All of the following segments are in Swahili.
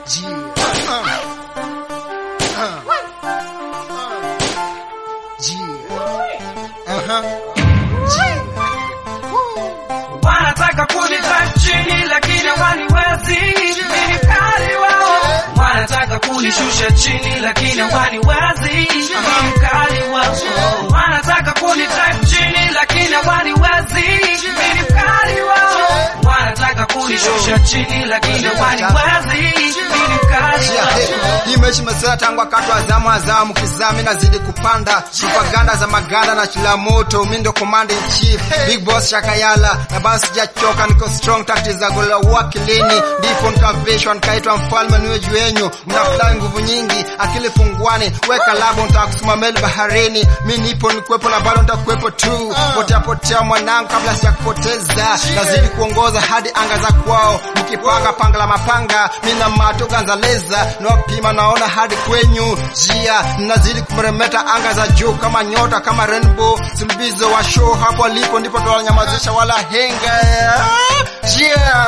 Wanataka kunita chini lakini hawaniwezi, mimi ni kali wao. Wanataka kunishusha chini lakini hawaniwezi, mimi ni kali wao. Wanataka kunita chini lakini hawaniwezi, mimi ni kali wao. Wanataka kunishusha chini lakini hawaniwezi, mimi ni kali wao. Hii mechi imezoea tangu wakati wa zamu azamu kizami nazidi kupanda propaganda za maganda na chila moto mi ndo command in chief big boss Shakayala na basi sijachoka niko strong tactics za gola wakilini ndipo nikavishwa nikaitwa mfalme niwe juu yenyu mnafurahi nguvu nyingi akili funguani weka labo nitakusuma meli baharini mi nipo nikuwepo na bado nitakuwepo tu potea potea mwanangu kabla sijakupoteza nazidi kuongoza hadi anga za kwao mkipanga panga la mapanga mi na mato ganzaleza nawapima naona hadi kwenyu jia nazidi kumeremeta anga za juu kama nyota kama rainbow sulubizo wa show hapo alipo ndipo tawanyamazisha wala henga jia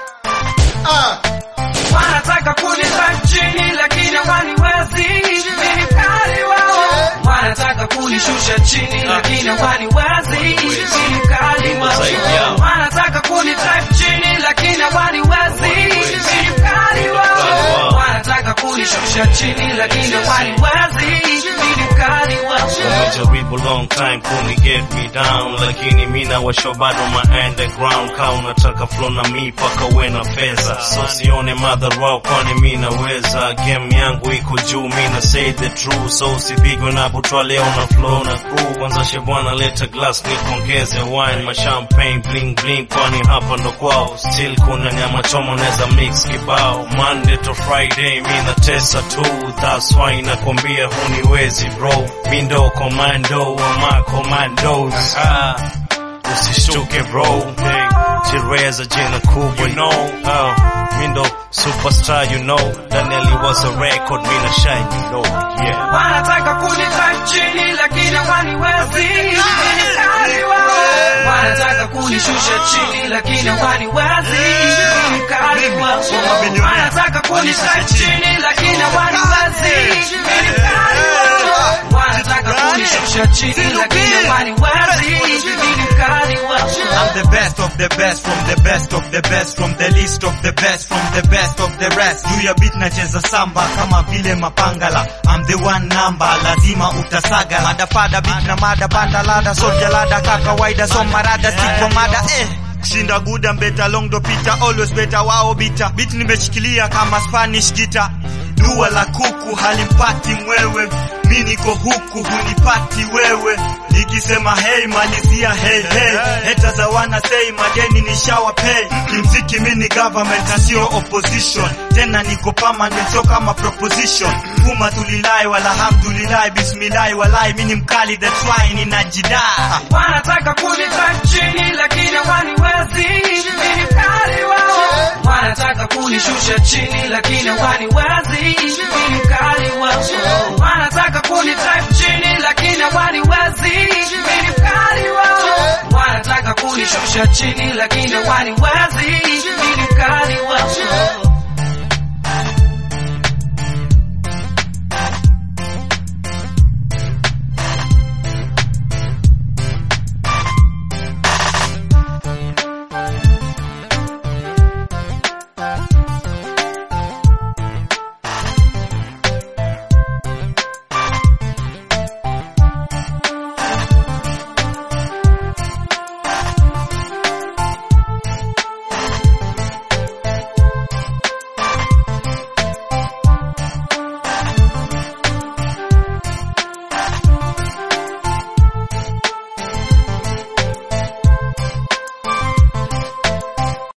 ah. Wanataka kunita chini lakini hawaniwezi, mimi ni kali wao. Wanataka kunishusha chini lakini hawaniwezi, mimi ni kali wao. Wanataka kunita chini lakini hawaniwezi, mimi ni kali wao. Wanataka kunishusha chini lakini hawaniwezi, mimi ni kali wao. Umejaribu long time kuni get me down, lakini mina washo bado ma underground. Ka unataka flow na mi paka uwe na fedha, so sione madharau, kwani mi naweza. Game yangu iko juu, mi na say the truth, so usipigwe na butwa leo na flow na crew. Kwanza shebwana leta glass nikongeze wine, ma champagne bling bling, kwani hapa ndo kwao. Still kuna nyama choma naweza mix kibao, Monday to Friday mi na tesa tu, that's why nakwambia huniwezi bro, mi ndo commando wa ma commandos. Ah, usishtuke bro, hey, Chereza jina kubwa, you know, oh, mi ndo superstar, you know, Daniel was a record, mi na shine, you know, yeah. Wanataka kunita chini lakini hawaniwezi, mimi ni kali wao. Wanataka kunishusha chini lakini hawaniwezi, mimi ni kali wao. Wanataka kunita chini lakini hawaniwezi, mimi ni kali wao. Wanataka kunishusha chini lakini hawaniwezi, mimi ni kali wao. I'm the best of the best from the best of the best from the least of the best from the best of the rest. Juu ya beat nacheza samba kama vile mapangala. I'm the one number, lazima utasaga. Mada fada beat na mada banda lada soldier lada kaka kawaida so marada stick kwa mada eh. Kushinda guda mbeta long do pita always better wao bita. Beat nimeshikilia kama Spanish guitar. Dua la kuku halimpati mwewe, mi niko huku hunipati wewe. Nikisema hey malizia hey hey, heta za wana say madeni ni shower pay. Kimziki mi ni government na sio opposition, tena niko permanent so kama proposition. Kuma tulilai wala hamdulilai, bismillah walai, mi ni mkali that's why ninajidaa. Wanataka kunita chini lakini hawaniwezi, mimi ni kali wao. Wanataka kunishusha chini lakini hawaniwezi, mimi ni kali wao. Wanataka kunita chini lakini hawaniwezi, mimi ni kali wao. Wanataka kunishusha chini lakini hawaniwezi, mimi ni kali wao.